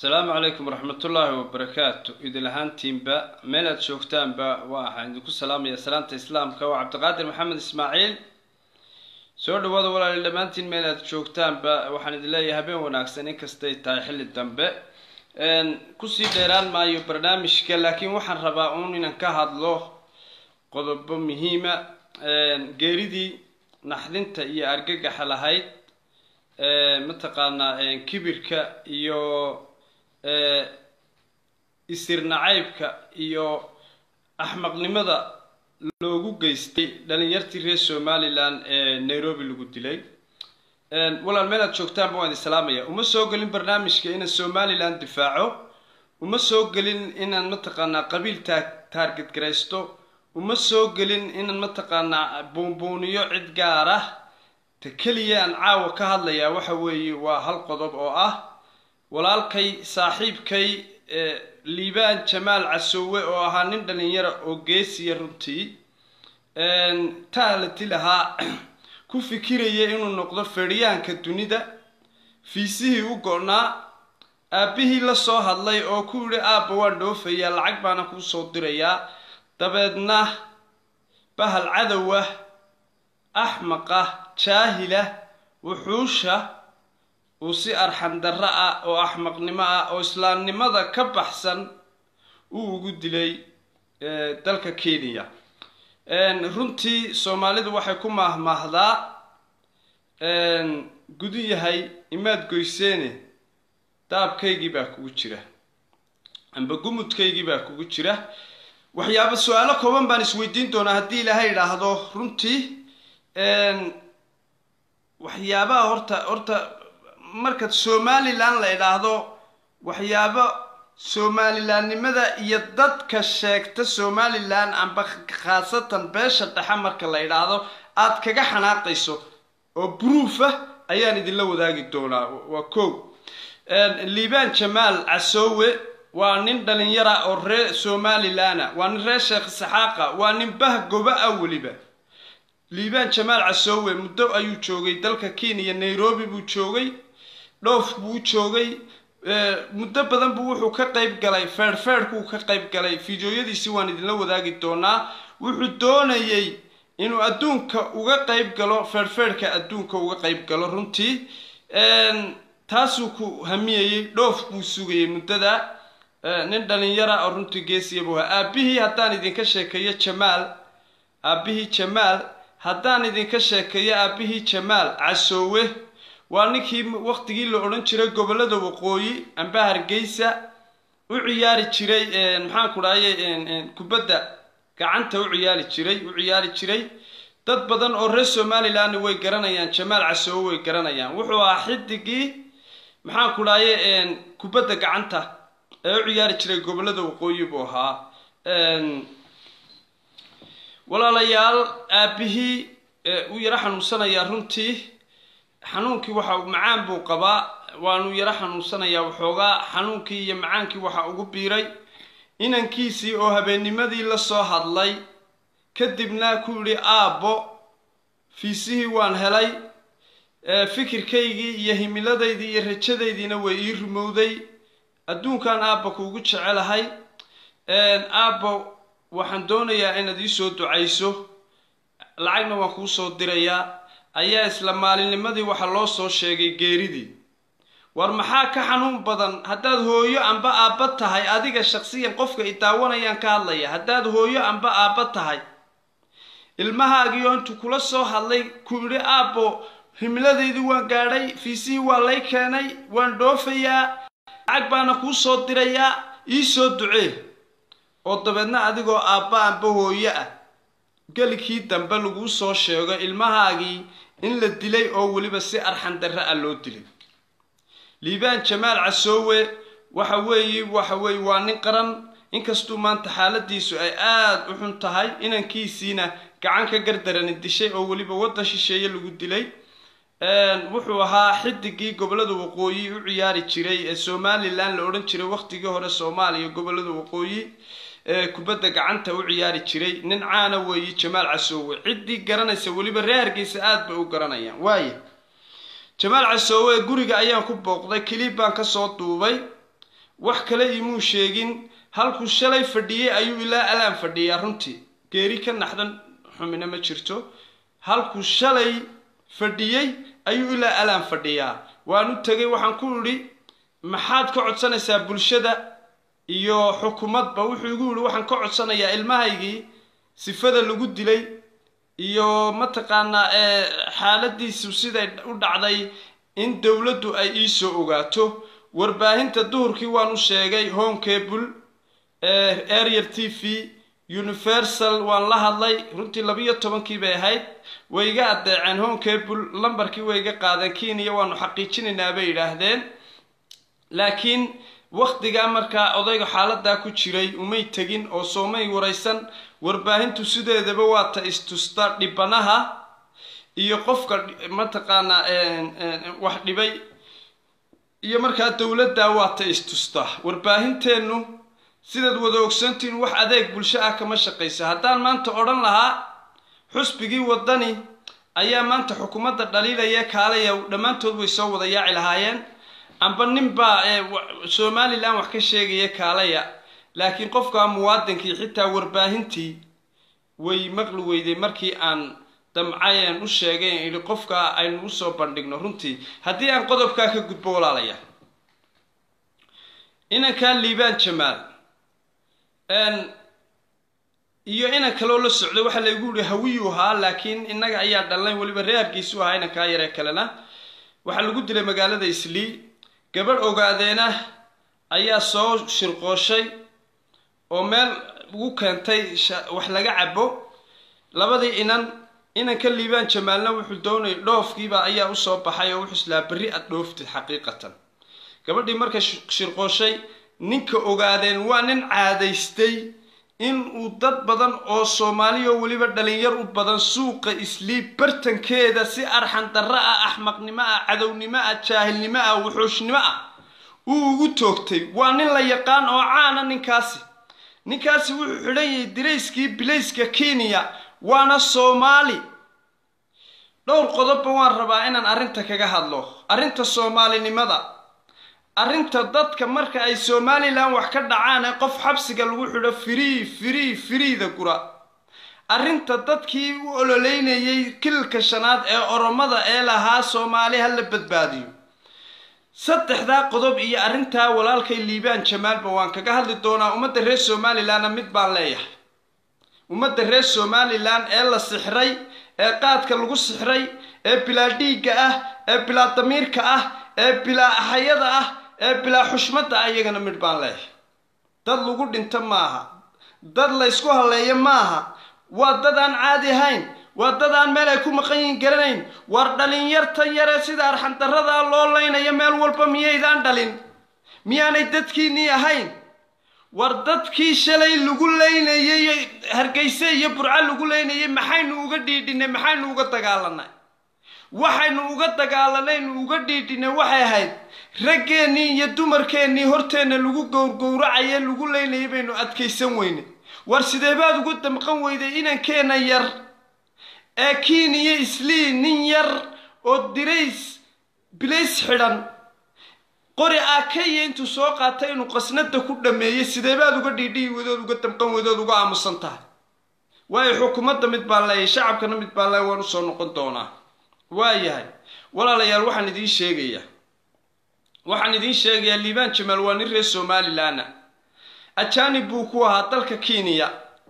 asalaamu calaykum waraxmatullaahi wabarakaatu idil ahaantiinba meel aad joogtaanba waxaan idinku salaamaya salaanta islaamka waa cabdiqaadir maxamed ismaaciil soo dhawaada walaali dhammaantiin meel aad joogtaanba waxaan idin leeyahay habeen wanaagsan inkastay tahay xilli dambe kusii dheeraan maayo barnaamijka laakiin waxaan rabaa uun inaan ka hadlo qodobo muhiima geeridii naxdinta iyo argagaxa lahayd mataqaanaa kibirka iyo isir nacaybka iyo axmaqnimada loogu geystay dhalinyartii reer somalilan ee nairobi lagu dilay walaal meel aad joogtaanba waan idin salaamaya uma soo gelin barnaamijka inaan somalilan difaaco uma soo gelin inaan mataqaanaa qabiil taa taarget garaysto uma soo gelin inaan mataqaanaa buunbuuniyo cid gaar ah ta keliya aan caawa ka hadlayaa waxa weeye waa hal qodob oo ah walaalkay saaxiibkay liibaan jamaal casoowe oo ahaa nin dhalinyara oo geesiya runtii taalati lahaa ku fikiraya inuu noqdo fedhiyaanka dunida fiisihii u go-naa aabbihii la soo hadlay oo ku yidhi aabba waan dhoofayaa lacag baana kuu soo dirayaa dabeedna bahal cadowah axmaqa jaahila wuxuusha uu si arxandarro ah oo axmaqnimo ah oo islaamnimada ka baxsan uu ugu dilay dalka kenya runtii soomaalidu waxay ku maahmaahdaa gudu yahay imaad goyseene daabkaygii baa kugu jira amba gumudkaygii baa kugu jira waxyaaba su-aalo kooban baan isweydiin doonaa haddii ilaahay idhaahdo runtii waxyaabaha horta horta marka somalilan la idhaahdo waxyaabo somalilandnimada iyo dadka sheegta somalilan amba khaasatan beesha dhexe marka la idhaahdo aad kaga xanaaqayso oo bruuf ah ayaan idinla wadaagi doonaa waa ko liibaan jamaal casoowe waa nin dhalinyara oo reer somalilana waa nin reer sheekh saxaaqa waa nin bah goba ah weliba liibaan jamaal casoowe muddo ayuu joogay dalka kenya nairobi buu joogay dhoof buu joogay muddo badan buu wuxuu ka qayb galay feerhfeerhkuu ka qayb galay fideoyadiisi waan idinla wadaagi doonaa wuxuu doonayay inuu adduunka uga qayb galo feerhfeerhka adduunka uga qayb galo runtii taasuu ku hamiyayey dhoof buu sugayay muddada nin dhalinyara oo runtii geesiya buu ahaa aabbihii haddaan idinka sheekeeyo jamaal aabbihii jamaal haddaan idinka sheekeeyo aabbihii jamaal casoowe waa ninkii waqtigii la odhan jiray gobollada waqooyi amba hargeysa u ciyaari jiray maxaan ku dhahaye kubadda gacanta u ciyaari jiray u ciyaari jiray dad badan oo reer somalilan way garanayaan jamaal casoowe way garanayaan wuxuu ahaa xidigii maxaan ku dhahaye kubadda gacanta ee u ciyaari jiray gobollada waqooyi buu ahaa walaalayaal aabbihii u yaro xanuunsanayaa runtii xanuunkii waxa macaan buu qabaa waanu yaro xanuunsanayaa waxoogaa xanuunkii iyo macaankii waxa ugu biiray inankiisii oo habeennimadii la soo hadlay kadibna ku yidhi aabbo fiisihii waan helay fikirkaygii iyo himiladaydii iyo rajadaydiina way ii rumowday adduunkan aabba kuugu jecelahay aabbo waxaan doonayaa inaad ii soo ducayso lacagna waan kuu soo dirayaa ayaa isla maalinnimadii waxaa loo soo sheegay geeridii war maxaa ka xanuun badan haddaad hooyo amba aabba tahay adiga shaqsiyan qofka i daawanayaan ka hadlaya haddaad hooyo amba aabba tahay ilmahaagiioo intuu kula soo hadlay ku yidhi aabbo himiladaydii waan gaadhay fiisihii waa lay keenay waan dhoofayaa lacag baana kuu soo dirayaa ii soo ducee oo dabeedna adigoo aabba amba hooyo ah gelikii dambe laguu soo sheego ilmahaagii in la dilay oo weliba si arxandarre ah loo dilay liibaan jamaal casoowe waxa weeye waxa weeye waa nin qaran inkastuu maanta xaaladiisu ay aada u xun tahay inankiisiina gacan ka gardarani dishay oo weliba waddan shisheeye lagu dilay wuxuu ahaa xidigii gobollada waqooyi u ciyaari jiray ee somalilan la odhan jiray waqtigii hore soomaaliya gobollada waqooyi ee kubadda gacanta u ciyaari jiray nin caana weeye jamaal casoowe ciddii garanaysa weliba reer hargeysa aada bay u garanayaan waaya jamaal casoowe guriga ayaan ku booqday kiliib baan kasoo duubay wax kale imuu sheegin halkuu shalay fadhiyey ayuu ilaa alaan fadhiyaa runtii geeri ka naxdan xumina ma jirto halkuu shalay fadhiyey ayuu ilaa alaan fadhiyaa waan u tegay waxaan ku idhi maxaad ka codsanaysaa bulshada iyo xukuumadba wuxuu igu yihi waxaan ka codsanayaa ilmahaygii sifada lagu dilay iyo mataqaanaa xaaladiisu siday u dhacday in dowladdu ay iisoo ogaato warbaahinta duhurkii waan u sheegay home cable arier t v universal waan la hadlay runtii labiyo tobankii bay ahayd way iga addeeceen home cable lambarkii way iga qaadeen kenya waanu xaqiijinaynaa bay yidhaahdeen laakiin wakhtigaa markaa odayga xaaladaa ku jiray umay tegin oo soomay waraysan warbaahintu sideedaba waa ta istusta dhibanaha iyo qofka mataqaanaa wax dhibay iyo markaa dowladdaa waa ta istusta warbaahinteennu sidaad wada ogsantiin wax adeeg bulsho ah kama shaqaysa haddaan maanta odhan lahaa xusbigii waddani ayaa maanta xukuumadda dhaliilaya kaalaya dhammaantood way soo wada yaaci lahaayeen amba ninbaa somalilan wax ka sheegaya kaalaya laakiin qofka muwaadinkii xitaa warbaahintii way maqli weyday markii aan damcayan u sheegay idhi qofka aynu usoo bandhigno runtii haddii aan qodobkaa ka gudbo walaalaya inankaa liibaan jamaal iyo inan kaloo la socday waxaa laygu yihi hawiyuu ahaa laakiin innaga ayaa dhalnay weliba reerkiisu ahaa inankaa yaree kalena waxaa lagu dilay magaalada islii gabadh ogaadeena ayaa soo shirqooshay oo meel ugu keentay wax laga cabo labadii inan inanka liibaan jamaalna wuxuu doonayay dhoofkiiba ayaa usoo baxay oo wuxuu islaa berri aad dhooftid xaqiiqatan gabadhii markay shirqooshay ninka ogaadeen waa nin caadaystay in uu dad badan oo soomaaliya oo weliba dhalinyar u badan suuqa islii bartankeeda si arxan darro ah axmaqnimo ah cadownimo ah jaahilnimo ah wuxuushnimo ah uu ugu toogtay waa nin la yaqaan oo caana ninkaasi ninkaasi wuxuu xidhan yahay dirayskii bilayska kenya waana soomaali dhowr qodobba waan rabaa inaan arrinta kaga hadlo arrinta soomaalinimada arrinta dadka marka ay somalilan wax ka dhacaan ee qof xabsiga lagu xidho firii firii firiida gura arrinta dadkii u ololeynayay kililka shanaad ee oromada ee lahaa soomaali ha la badbaadiyo saddexdaa qodob iyo arrintaa walaalkay liibaan jamaalba waan kaga hadli doonaa ummadda reer somalilanna mid baan leeyahay ummadda reer somalilan ee la sixray ee qaadka lagu sixray ee bilaa dhiigga ah ee bilaa damiirka ah ee bilaa axayada ah ee bilaa xushmadda ah iyagana midh baan leeyahay dad lagu dhinto maaha dad laysku halleeyo maaha waa dad aan caadi ahayn waa dad aan meel ay ku maqan yihin garanayn war dhalinyartan yare sida arxandarradaa loo laynayo meel walba miyaydaan dhalin miyaanay dadkiinnii ahayn war dadkii shalay lagu leynayay hargeyse iyo burco lagu leynayay maxaynu uga dhiidhinay maxaynu uga dagaalanay waxaynu uga dagaalanaynu uga dhiidhinay waxay ahayd raggeennii iyo dumarkeennii horteenna lagu gowrgowracaye lagu leynayay baynu adkaysan weyne war sidee baad ugu damqan weyday inankeenna yar ee kiin iyo islii nin yar oo dirays bilays xidhan qori aakaya intuu soo qaatay inuu qasnada ku dhameeyey sidee baad uga dhiidhiyi wadood uga damqan wadood uga aamusan tahay waayo xukuumadda mid baan leeyahay shacabkana mid baan leeyahay waan usoo noqon doonaa waayahay walaalayaal waxaan idiin sheegayaa waxaan idiin sheegayaa liibaan jamaal waa nin reer somalilanna ajaanib buu ku ahaa dalka kenya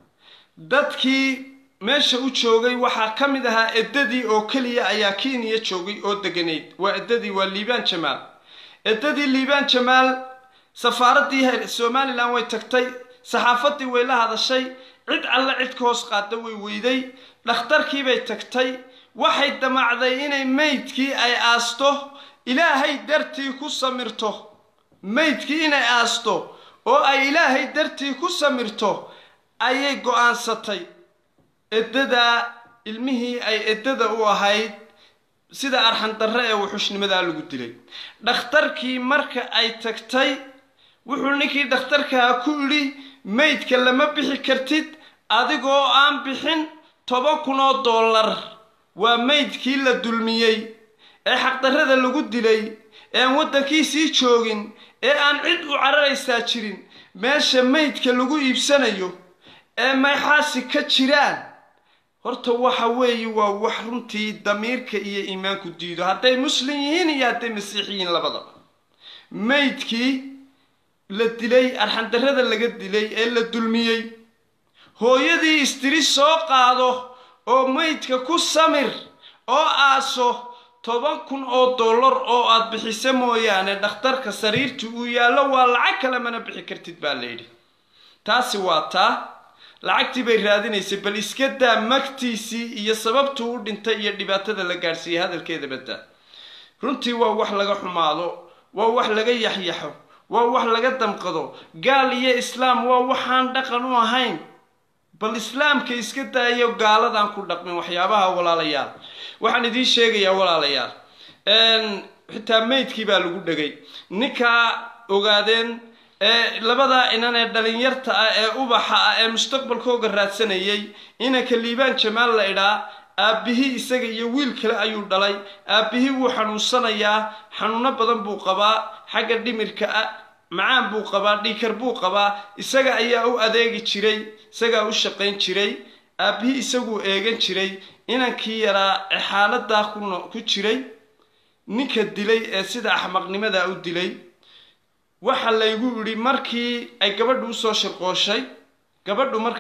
dadkii meesha u joogay waxaa ka mid ahaa eddadii oo keliya ayaa kenya joogay oo deganayd waa eddadii waa liibaan jamaal eddadii liibaan jamaal safaaraddii somalilan way tagtay saxaafaddii way la hadashay cid alle cid ka hoos qaada way weyday dhakhtarkiibay tagtay waxay damacday inay meydkii ay aasto ilaahay dartii ku samirto meydkii inay aasto oo ay ilaahay dartii ku samirto ayay go-aansatay eddadaa ilmihii ay eddada u ahayd sida arxandarre ee wuxushnimadaa lagu dilay dhakhtarkii marka ay tagtay wuxuu ninkii dhakhtarkaa ku idhi meydka lama bixi kartid adigoo aan bixin toban kun oo dollar waa meydkii la dulmiyey ee xaqdarrada lagu dilay ee aan waddankiisii joogin ee aan cid u cararaysaa jirin meesha maydka lagu iibsanayo ee mayxaasi ka jiraan horta waxa weeye waa wax runtii damiirka iyo iimaanku diido hadday muslim yihiin iyo hadday masiixiyiin labadaba maydkii la dilay arxandarrada laga dilay ee la dulmiyey hooyadii istiri soo qaado oo maydka ku samir oo aaso toban kun oo dollar oo aad bixiso mooyaane dhakhtarka sariirta uu yaallo waa lacag kale mana bixi kartid baa layidhi taasi waa taa lacagtii bay raadinaysay bal iska daa magtiisii iyo sababtuu u dhintay iyo dhibaatada la gaadhsiiyey hadalkeeda badda runtii waa wax laga xumaado waa wax laga yaxyaxo waa wax laga damqado gaal iyo islaam waa waxaan dhaqan u ahayn bal islaamka iska daayo gaaladan ku dhaqmin waxyaabaha walaalayaal waxaan idiin sheegayaa walaalayaal xitaa maydkii baa lagu dhegay ninkaa ogaadeen ee labadaa inan ee dhalinyarta ah ee ubaxa ah ee mustaqbalkooga raadsanayay inanka liibaan jamaal la idhaa aabbihii isaga iyo wiil kale ayuu dhalay aabbihii wuu xanuunsanayaa xanuuno badan buu qabaa xagga dhimirka ah macaan buu qabaa dhiikar buu qabaa isaga ayaa u adeegi jiray isagaa u shaqayn jiray aabbihii isaguu eegan jiray inankii yaraa ee xaaladaa ku jiray ninka dilay ee sida axmaqnimada u dilay waxa laygu yidhi markii ay gabadhu usoo shirqooshay gabadhu mar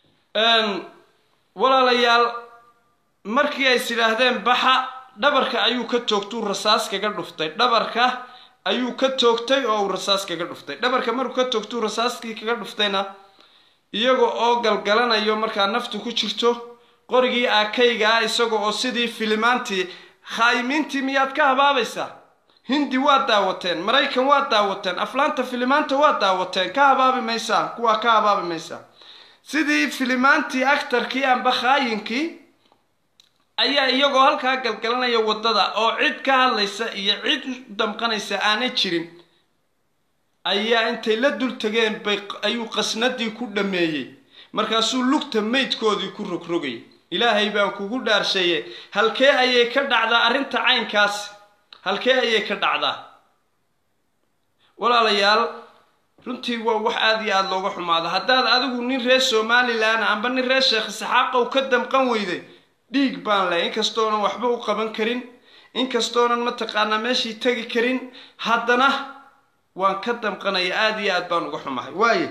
walaalayaal markii ay is idhaahdeen baxa dhabarka ayuu ka toogtuu rasaas kaga dhuftay dhabarka ayuu ka toogtay oo uu rasaas kaga dhuftay dhabarka markuu ka toogtuu rasaaskii kaga dhuftayna iyaga oo galgalanayo markaa naftu ku jirto qorigii aakaygaa isaga oo sidii filimaantii khaayimiintii miyaad ka habaabaysaa hindi waad daawateen maraykan waad daawateen aflaanta filimaanta waad daawateen ka habaabi maysaa kuwaa ka habaabi maysaa sidii filimaantii actarkii amba khaayinkii ayaa iyagoo halkaa galgalanaya waddada oo cid ka hadlaysa iyo cid u damqanaysa aanay jirin ayaa intay la dul tageen bay ayuu qasnadii ku dhammeeyey markaasuu lugta maydkoodii ku rogrogay ilaahay baan kugu dhaarsheeye halkee ayay ka dhacdaa arrinta caynkaas halkee ayay ka dhacdaa walaalayaal runtii waa wax aada iyo aada looga xumaado haddaad adigu nin reer somalilan amba nin reer sheekh saxaaqow ka damqan weyday dhiig baan leh inkastoonan waxba u qaban karin inkastoonan mataqaanaa meeshii tegi karin haddana waan ka damqanaya aada iyo aad baan uga xumahay waaye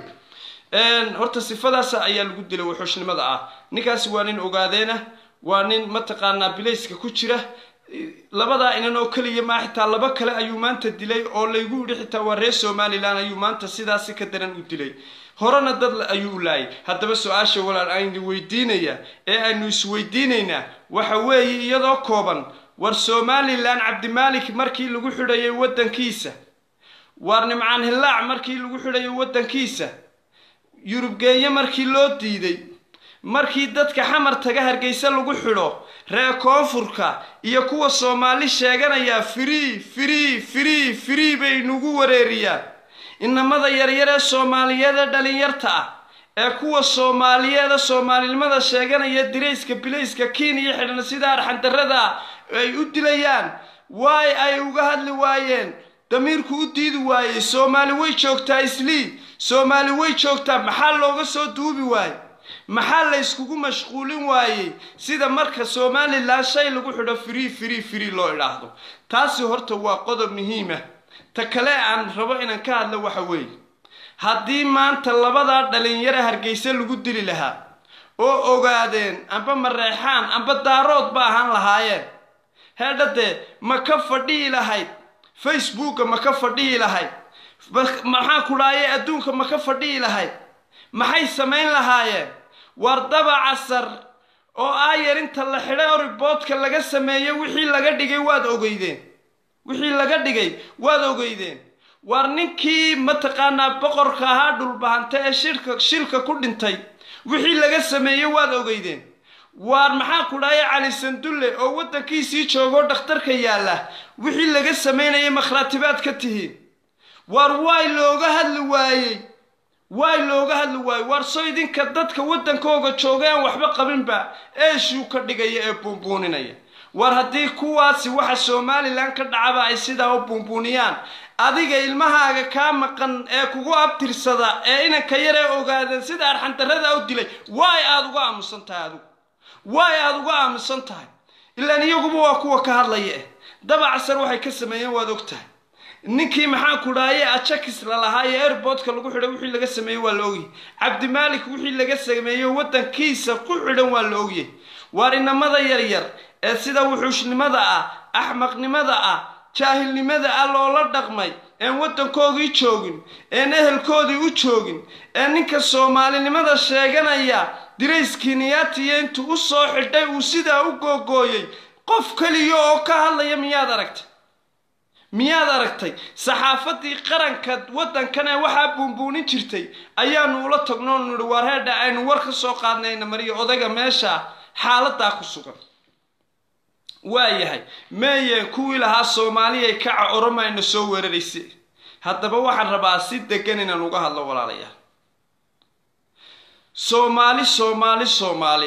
horta sifadaas ayaa lagu dilay wuxuushnimada ah ninkaasi waa nin ogaadeena waa nin mataqaanaa bilayska ku jira labadaa inan oo keliya maa xitaa laba kale ayuu maanta dilay oo laygu yidhi xitaa waa reer somalilan ayuu maanta sidaasi ka daran u dilay horena dad ayuu u laayay haddaba su-aasha walaal aynu weydiinaya ee aynu isweydiinaynaa waxa weeye iyadoo kooban war somalilan cabdimaalik markii lagu xidhayay waddankiisa waar nimcaan hillaac markii lagu xidhayay waddankiisa yurubgeeye markii loo diiday markii dadka xamar taga hargeysa lagu xidho reer koonfurka iyo kuwa soomaali sheeganayaa firii firii firii firii bay nagu wareeriyaan inamada yaryar ee soomaaliyeed ee dhalinyarta ah ee kuwa soomaaliyeeda soomaalinimada sheeganaya dirayska bilayska kenya xidhan sida arxandarrada ay u dilayaan waay ay uga hadli waayeen damiirku u diidi waayey soomaali way joogtaa islii soomaali way joogtaa maxaa looga soo duubi waayey maxaa la yskugu mashquulin waayey sida marka somalilan shay lagu xidho firii firii firii loo idhaahdo taasi horta waa qodob muhiima ta kale aan rabo inaan ka hadlo waxa weeye haddii maanta labadaa dhalinyaro hargeysa lagu dili lahaa oo ogaadeen amba mareexaan amba daarood ba ahaan lahaayeen heedhadee ma ka fadhihi lahayd facebooka ma ka fadhihi lahayd maxaa kudhaaye adduunka ma ka fadhihi lahayd maxay samayn lahaayeen war daba casar oo aayar inta la xidhay oo riboodka laga sameeyo wixii laga dhigay waad ogeydeen wixii laga dhigay waad ogeydeen waar ninkii mataqaanaa boqorka ahaa dhulbahanta ee shirka shilka ku dhintay wixii laga sameeyey waad ogeydeen waar maxaa ku dhaaya cali sandulle oo waddankiisii joogoo dhakhtarka yaalla wixii laga samaynayay makhraatibaad ka tihiin waar waay looga hadli waayey waay looga hadli waayey waar soo idinka dadka waddankooga jooga aan waxba qabinba eeshuu ka dhigaya ee buunbuuninaya war haddii kuwaasi waxa somalilan ka dhacaba ay sidaa u buunbuuniyaan adiga ilmahaaga kaa maqan ee kugu abtirsada ee inanka yaree ogaadeen sida arxandarrada u dilay waay aada uga aamusan tahay adigu waay aada uga aamusan tahay ilaan iyaguba waa kuwa ka hadlaya eh dabacsan waxay ka sameeyeen waad og tahay ninkii maxaan ku dhaaye ajakis lalahaa ee airboodka lagu xidhay wixii laga sameeyey waa la ogyahay cabdimaalik wixii laga sameeyey waddankiisa ku xidhan waa la ogyahay waar inamada yaryar ee sida wuxuushnimada ah axmaqnimada ah jaahilnimada ah loola dhaqmay een waddankoodii joogin een ehelkoodii u joogin ee ninka soomaalinimada sheeganaya dirayskiiniyaatiyo intuu u soo xidhay uu sidaa u googooyey qof keliya oo ka hadlaya miyaad aragtay miyaad aragtay saxaafadii qaranka waddankan ee waxaa buunbuunin jirtay ayaanu ula tagno nihi waar heedha aynu war ka soo qaadnayna mariyo odayga meesha xaaladaa ku sugan waayahay meeyeen kuwii lahaa soomaaliyay kaca oromayna soo weerarayse haddaba waxaan rabaa si degan inaan uga hadlo walaalayaal soomaali soomaali soomaali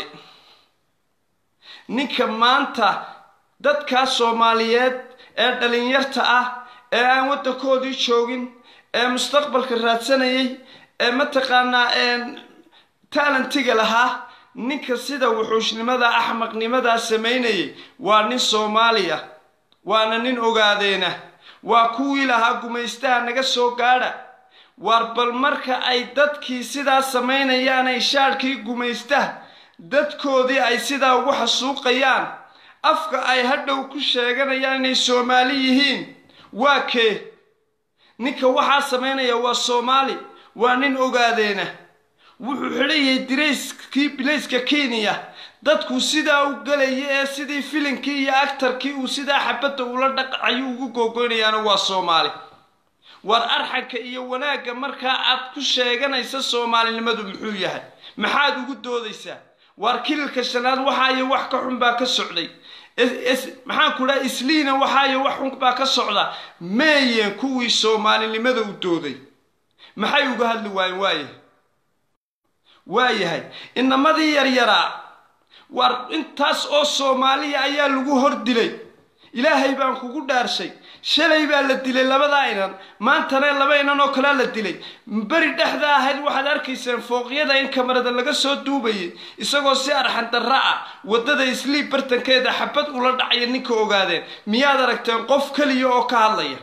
ninka maanta dadkaa soomaaliyeed ee dhalinyarta ah ee aan waddankoodii joogin ee mustaqbalka raadsanayay ee mataqaanaa taalentiga lahaa ninka sida wuxuushnimada axmaqnimadaa samaynayay waa nin soomaaliya waana nin ogaadeena waa kuwii lahaa gumaystaha naga soo gaadha waar bal marka ay dadkii sidaa samaynayaan ay shaadhkii gumaystaha dadkoodii ay sidaa ugu xasuuqayaan afka ay hadhow ku sheeganayaan inay soomaali yihiin waa kee ninka waxaa samaynaya waa soomaali waa nin ogaadeena wuxuu xidhayay dirayskii bilayska kenya dadku sidaa u galaya ee sidii filinkii iyo actarkii uu sidaa xabadda ula dhaqayu ugu googoynayaana waa soomaali war arxanka iyo wanaagga markaa aad ku sheeganaysa soomaalinimadu muxuu yahay maxaad ugu doodaysaa waar kililka shanaad waxaayo wax ka xun baa ka socday maxaan ku dhaha isliina waxaayo wax xun baa ka socda meeyeen kuwii soomaalinimada u dooday maxay uga hadli waayeen waayahay waayahay inamadii yaryaraa waar intaas oo soomaaliya ayaa lagu hor dilay ilaahay baan kugu dhaarshay shalay baa la dilay labadaa inan maantana laba inan oo kalea la dilay beri dhexda ahayd waxaad arkayseen fooqyada in kamarada laga soo duubayay isagoo si arxan darra ah waddada isliib bartankeeda xabad ula dhacaya ninka ogaadeen miyaad aragteen qof keliya oo ka hadlaya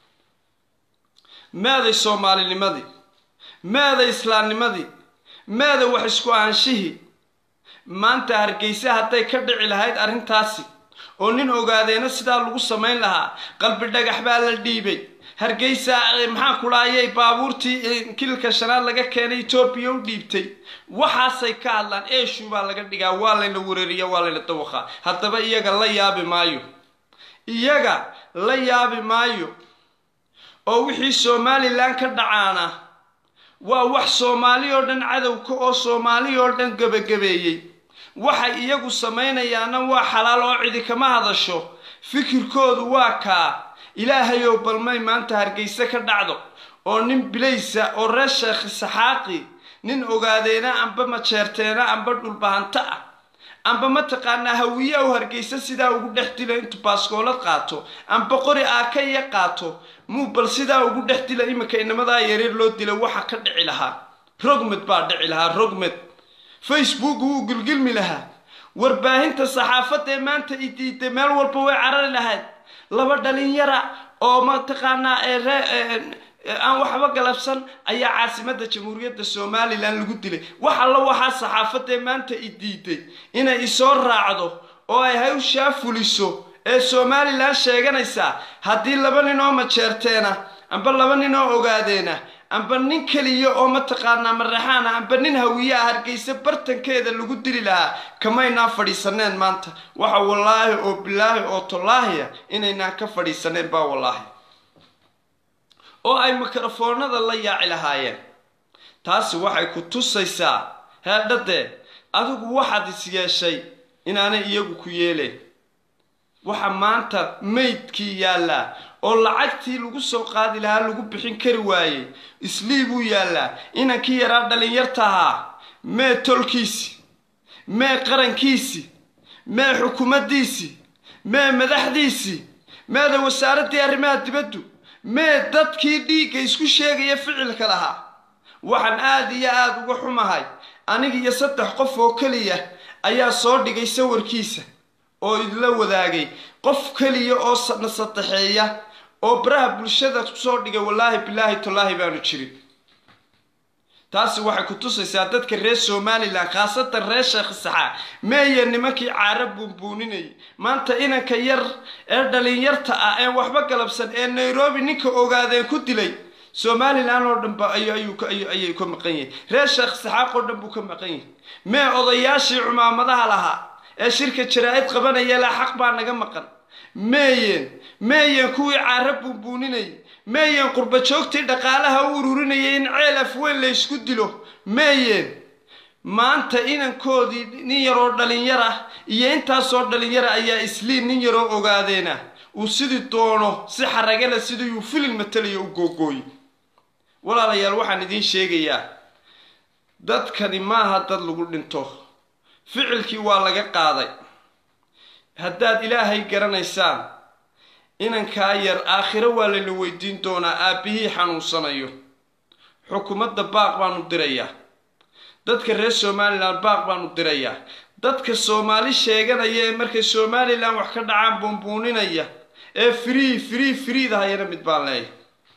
meeday soomaalinimadii meeday islaamnimadii meeda wax isku aanshihii maanta hargeysa hadday ka dhici lahayd arrintaasi oo nin ogaadeena sidaa lagu samayn lahaa qalbi dhagax baa la dhiibay hargeysa maxaan ku dhahayay baabuurtii kililka shanaad laga keenay etoobiya u dhiibtay waxaasay ka hadlaan eeshu baa laga dhigaa waa layna wereeriya waa layna dawaqaa haddaba iyaga la yaabi maayo iyaga la yaabi maayo oo wixii somalilan ka dhacaana waa wax soomaali oo dhan cadowka oo soomaali oo dhan gebagabeeyey waxay iyagu samaynayaana waa xalaal oo cidi kama hadasho fikirkoodu waa kaa ilaahayow balmay maanta hargeyse ka dhacdo oo nin bilaysa oo reer sheekhi saxaaqi nin ogaadeena amba majeerteena amba dhulbahanto ah amba mataqaanaa hawiye u hargeysa sidaa ugu dhex dila intuu baaskoolad qaato amba qori aaka iyo qaato muu bal sidaa ugu dhex dila iminka inamadaa yareer loo dila waxa ka dhici lahaa rogmed baa dhici lahaa rogmed facebook wuu gilgilmi lahaa warbaahinta saxaafadda ee maanta i diiday meel walba way carari lahayd laba dhalinyara oo mataqaanaa aan waxba galabsan ayaa caasimadda jamhuuriyadda somalilan lagu dilay wax alla waxaa saxaafaddae maanta i diiday inay isoo raacdo oo ay hawshaa fuliso ee somalilan sheeganaysaa haddii laba nin oo majeerteena amba laba nin oo ogaadeena amba nin keliya oo mataqaanaa maraxaana amba nin hawiye ah hargeysa bartankeeda lagu dili lahaa kamaynaan fadhiisaneen maanta waxa wallaahi oo bilaahi oo tallaahiya inaynaan ka fadhiisaneen baa wallaahi oo ay mikrofoonada la yaaci lahaayeen taasi waxay ku tusaysaa heedhadee adigu waxaad is yeeshay inaanay iyagu ku yeeleen waxa maanta maydkii yaallaa oo lacagtii lagu soo qaadi lahaa lagu bixin kari waayey islii buu yaallaa inankii yaraa dhalinyartahaa mee tolkiisi mee qarankiisi mee xukuumaddiisi mee madaxdiisii meeda wasaaraddii arrimaha dibaddu mee dadkii dhiigga isku sheegaya ficilka lahaa waxaan aada iyo aada uga xumahay aniga iyo saddex qof oo keliya ayaa soo dhigay sawirkiisa oo idla wadaagay qof keliya oo na sadexeeya oo baraha bulshada kusoo dhigay wallaahi bilaahi tallaahi baanu jirin taasi waxay ku tusaysaa dadka reer somalilan khaasatan reer sheekh saxaa meeye nimankii caara buunbuuninayay maanta inanka yar ee dhalinyarta ah ee waxba galabsan ee nairobi ninka ogaadeen ku dilay somalilan oo dhanba ayay ka maqan yihin reer sheekh saxaaq oo dhan buu ka maqan yahay mee odayaashii cumaamadaha lahaa ee shirka jaraa-id qabanaya laa xaq baa naga maqan meeyeen meeyeen kuwii caara buunbuuninayay meeyeen qurba joogtii dhaqaalaha u ururinayay in ceel afweyn la ysku dilo meeyeen maanta inankoodii nin yaroo dhalinyar ah iyo intaasoo dhalinyara ayaa isliin nin yaroo ogaadeena uu sidii doono si xaragale sidii uu filin matalayo u googooy walaalayaal waxaan idiin sheegayaa dadkani maaha dad lagu dhinto ficilkii waa laga qaaday haddaad ilaahay garanaysaan inankaa yar aakhiro waa layna weydiin doonaa aabbihii xanuunsanayo xukuumadda baaq baanu dirayaa dadka reer somalilan baaq baanu dirayaa dadka soomaali sheeganaya ee markay somalilan wax ka dhacaan buunbuuninaya ee free free freedahayana mid baan leeyahay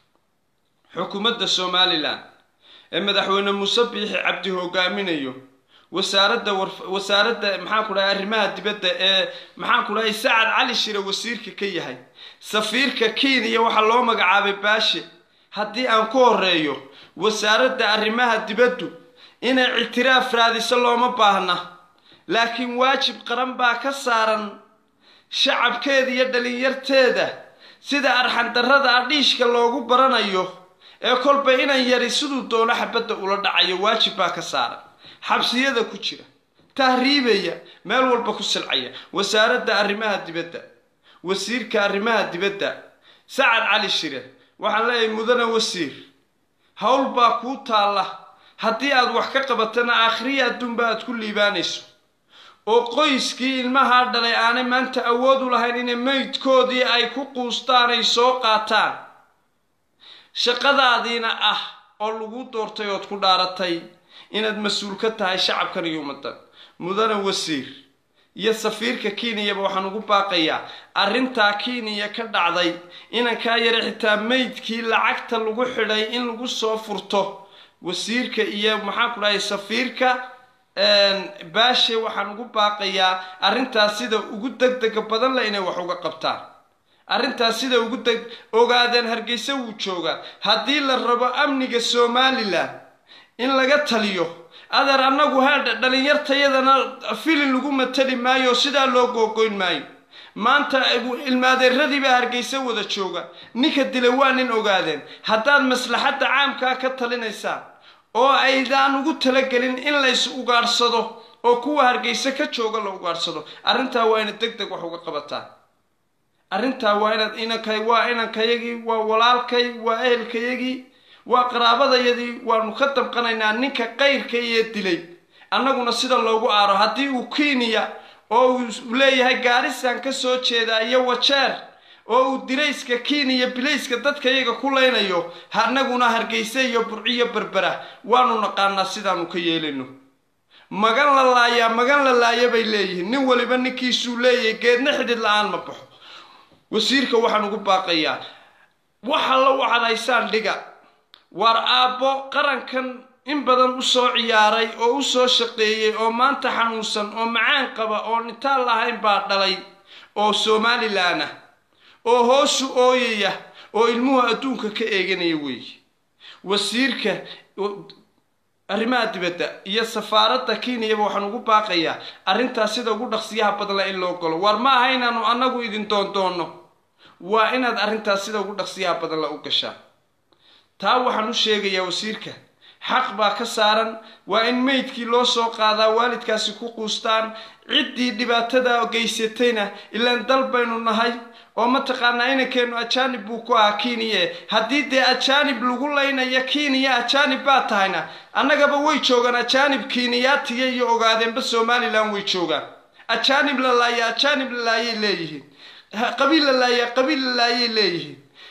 xukuumadda somalilan ee madaxweyne muuse biixi cabdi hogaaminayo wasaaradda wasaaradda maxaan ku dhahay arrimaha dibadda ee maxaan ku dhahay sacad cali shire wasiirka ka yahay safiirka kenya waxaa loo magacaabay baashe haddii aan ku horeeyo wasaaradda arrimaha dibaddu inay ictiraaf raadiso looma baahna laakiin waajib qaran baa ka saaran shacabkeeda iyo dhalinyarteeda sida arxandarrada adhiishka loogu baranayo ee kolba inan yari siduu doono xabadda ula dhacayo waajib baa ka saaran xabsiyada ku jira tahriibaya meel walba ku silcaya wasaaradda arrimaha dibadda wasiirka arrimaha dibadda sacad cali shire waxaan leeyahay mudane wasiir howl baa kuu taalla haddii aad wax ka qabatana aakhriya adduunba aad ku liibaanayso oo qoyskii ilmahaa dhalay aanay maanta awood u lahayn inay meydkoodii ay ku quustaan ay soo qaataan shaqadaadiina ah oo lagu doortay ood ku dhaaratay inaad mas-uul ka tahay shacabkan iyo ummaddan mudane wasiir iyo safiirka kenyaba waxaan ugu baaqayaa arrintaa kenya ka dhacday inankaa yare xitaa meydkii lacagta lagu xidhay in lagu soo furto wasiirka iyo maxaan ku dhahay safiirka baashe waxaan ugu baaqayaa arrintaas sida ugu degdega badan le inay wax uga qabtaan arrintaas sida ugu deg ogaadeen hargeysa wuu joogaa haddii la rabo amniga somalilan in laga taliyo adeer annagu haadha dhalinyartayadana filin lagu matali maayo sidaa loo googoyn maayo maanta ilmaadeeradiibaa hargeysa wada jooga ninka dilay waa nin ogaadeen haddaad maslaxadda caamkaa ka talinaysaan oo aydaan ugu talagelin in lays ugaadhsado oo kuwa hargeysa ka jooga la ugaadhsado arrintaa waa inaad deg deg wax uga qabataan arrintaa waa inaad inankay waa inankayagii waa walaalkay waa ehelkayagii waa qaraabadayadii waanu ka damqanaynaa ninka qayrka iyo dilay annaguna sida loogu aaro haddii uu kenya oo uu leeyahay gaarisaan ka soo jeedaa iyo wajeer oo uu dirayska kenya bilayska dadka iyaga ku leynayo annaguna hargeysa iyo burciyo berbera waanu naqaanaa sidaanu ka yeelayno magan la laayaa magan la laaya bay leeyihiin nin waliba ninkiisuu leeyahay geedna xidhid la-aan ma baxo wasiirka waxaan ugu baaqayaa waxa la wacdaysaan dhiga waar aabbo qarankan in badan usoo ciyaaray oo u soo shaqeeyey oo maanta xanuunsan oo macaan qaba oo intaan lahayn baa dhalay oo somalilan ah oo hoosu ooyaya oo ilmuhu adduunka ka eeganaya weeye wasiirka arrimaha dibadda iyo safaaradda kenyaba waxaan ugu baaqayaa arrintaas sida ugu dhaqsiyaha badla in loo galo waar ma aha inaanu annagu idin doondoonno waa inaad arrintaas sida ugu dhaqsiyaha badan la u gashaa taa waxaan u sheegayaa wasiirka xaq baa ka saaran waa in meydkii loo soo qaadaa waalidkaasi ku quustaan ciddii dhibaatada geysatayna ilaan dal baynu nahay oo mataqaanaa inankeennu ajaanib buu ku ahaa kenya haddii dee ajaanib lagu laynaya kenya ajaanib baa tahayna annagaba way joogaan ajaanib kenyaatiya iyo ogaadeenba somalilan way joogaan ajaanib la laaya ajaanib la laayay leeyihiin qabiil la laaya qabiil la laayay leeyihiin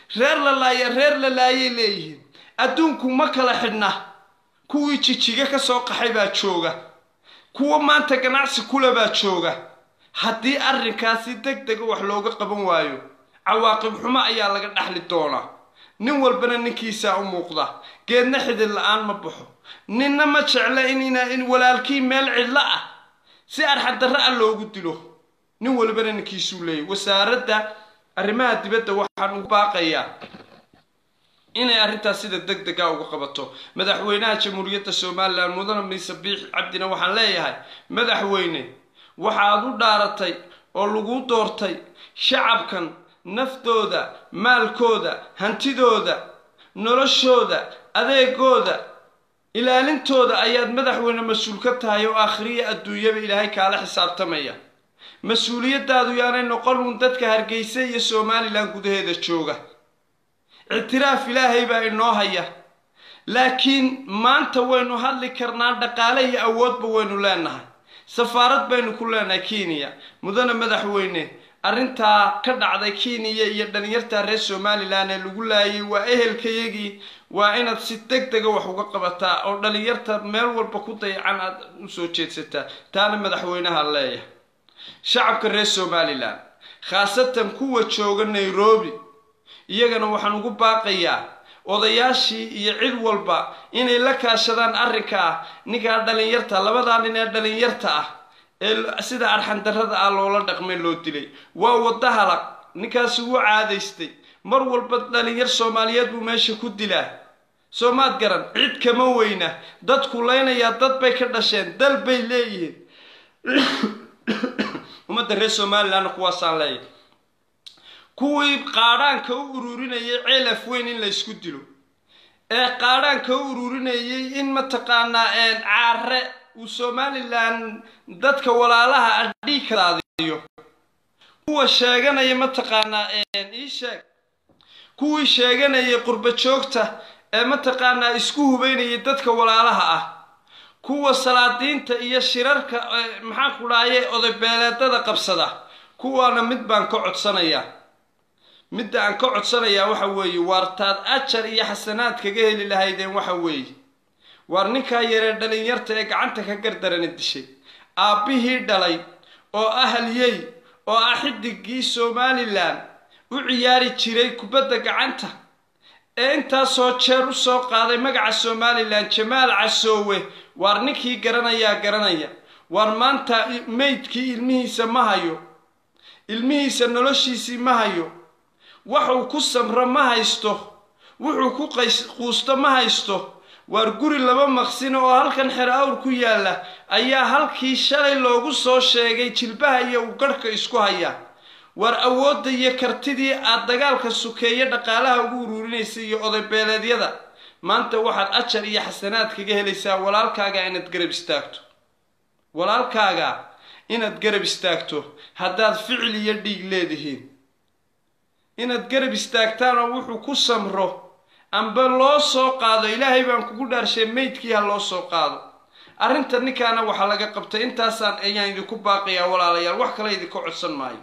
reer la laaya reer la laayay leeyihiin adduunku ma kala xidhna kuwii jijiga ka soo qaxay baa jooga kuwa maanta ganacsi kule baa jooga haddii arrinkaasi deg dega wax looga qaban waayo cawaaqib xumo ayaa laga dhaxli doonaa nin walbana ninkiisaa u muuqda geedna xidid la-aan ma baxo ninna ma jecla in walaalkii meel cidlo ah si arxadarra ah loogu dilo nin walbana ninkiisuu leeyay wasaaradda arrimaha dibadda waxaan ugu baaqayaa inay arrintaas sida deg dega uga qabato madaxweynaha jamhuuriyadda somalilan mudane miise biix cabdina waxaan leeyahay madaxweyne waxaad u dhaaratay oo lagu doortay shacabkan naftooda maalkooda hantidooda noloshooda adeegooda ilaalintooda ayaad madaxweyne mas-uul ka tahay oo aakhiriya adduunyaba ilaahay kaala xisaabtamaya mas-uuliyaddaadu yaanay noqon uun dadka hargeysa iyo somalilan gudaheeda jooga ictiraaf ilaahay baa inoo haya laakiin maanta waynu hadli karnaa dhaqaale iyo awoodba waynu leenahay safaarad baynu ku leenahay kenya mudane madaxweyne arrintaa ka dhacday kenya iyo dhalinyarta reer somalilan ee lagu laayay waa ehelkayagii waa inaad si deg dega wax uga qabataa oo dhalinyarta meel walba ku dayacan aad usoo jeedsataa taana madaxweynaha leeyahay shacabka reer somalilan khaasatan kuwa jooga nairobi iyagana waxaan ugu baaqayaa odayaashii iyo cid walba inay la kaashadaan arrinka ah ninkaa dhalinyarta labadaa nin ee dhalinyarta ah ee sida arxandarrada ah loola dhaqmay loo dilay waa wadda halaq ninkaasi wuu caadaystay mar walba dhalinyar soomaaliyeed buu meesha ku dilaa soomaad garan cid kama weyna dadku leynayaa dad bay ka dhasheen dal bay leeyihiin ummadda reer somalilanna kuwaasaan leeyahay kuwii qaadhaanka u ururinayay ceelaf weyn in la ysku dilo ee qaadhaanka u ururinayay in mataqaanaa caare uu somalilan dadka walaalaha adhii kadaadiyo kuwa sheeganaya mataqaanaa ii sheeg kuwii sheeganayay qurba joogta ee mataqaanaa isku hubeynayay dadka walaalaha ah kuwa salaadiinta iyo shirarka maxaan ku dhahaye odaybeeleedada qabsada kuwaana mid baan ka codsanayaa midda aan ka codsanayaa waxa weeye waartaad ajar iyo xasanaad kaga heli lahaydeen waxa weeye waar ninkaa yaree dhalinyarta ee gacanta ka gardarana dishay aabbihii dhalay oo ahalyey oo ah xidigii somalilan u ciyaari jiray kubadda gacanta ee intaasoo jeer u soo qaaday magaca somalilan jamaal casoowe waar ninkii garanayaa garanaya waar maanta meydkii ilmihiisa ma hayo ilmihiisa noloshiisii ma hayo waxuu ku samro ma haysto wuxuu ku quusto ma haysto waar guri laba maqsino oo halkan xer awr ku yaalla ayaa halkii shalay loogu soo sheegay jilbaha iyo uu garhka isku haya waar awoodda iyo kartidii aad dagaalka sukeeye dhaqaalaha ugu ururinaysa iyo odaybeeleedyada maanta waxaad ajar iyo xasanaad kaga helaysaa walaalkaaga inaad garab istaagto walaalkaaga inaad garab istaagto haddaad ficil iyo dhiig leedihiin inaad garab istaagtaan oo wuxuu ku samro amba loo soo qaado ilaahay baan kugu dhaarshay meydkii ha loo soo qaado arrinta ninkaana waxaa laga qabtay intaasaan ayaan idinku baaqayaa walaalayaal wax kale idinka codsan maayo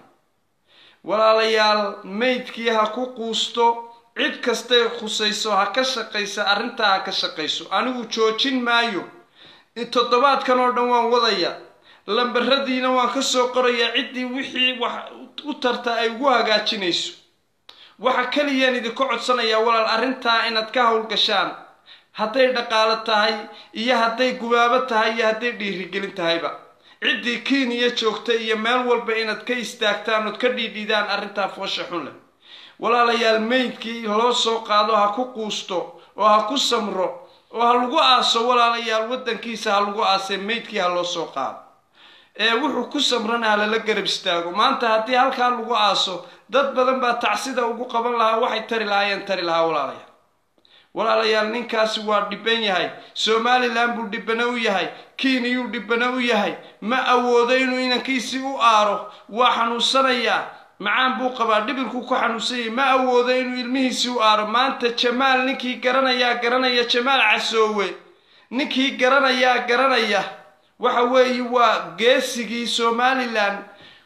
walaalayaal meydkii ha ku quusto cid kastay khusayso ha ka shaqaysa arrintaa ha ka shaqayso anigu joojin maayo toddobaadkan oo dhan waan wadaya lambaradiina waan ka soo qorayaa ciddii wixii wax u tarta ay ugu hagaajinayso waxa keliyaan idinka codsanayaa walaal arrintaa inaad ka howlgashaan hadday dhaqaalo tahay iyo hadday gubaabo tahay iyo hadday dhiirigelin tahayba ciddii kenya joogta iyo meel walba inaad ka istaagtaan ood ka dhiidhiidaan arrintaa foosha xun leh walaalayaal meydkii loo soo qaado ha ku quusto oo ha ku samro oo ha lagu aaso walaalayaal waddankiisa ha lagu aasee meydkii ha loo soo qaado ee wuxuu ku samrana ha lala garab istaago maanta haddii halkaa lagu aaso dad badan baa tacsida ugu qaban lahaa waxay tari lahaayeen tari lahaa walaalayaal walaalayaal ninkaasi waa dhiban yahay somalilan buu dhibano u yahay kenyuu dhibano u yahay ma awoodo inuu inankiisii u aaro waa xanuunsanayaa macaan buu qabaa dhibirkuu ku xanuunsanyay ma awoodo inuu ilmihiisii u aaro maanta jamaal ninkii garanayaa garanaya jamaal casoowe ninkii garanayaa garanaya waxa weeye waa geesigii somalilan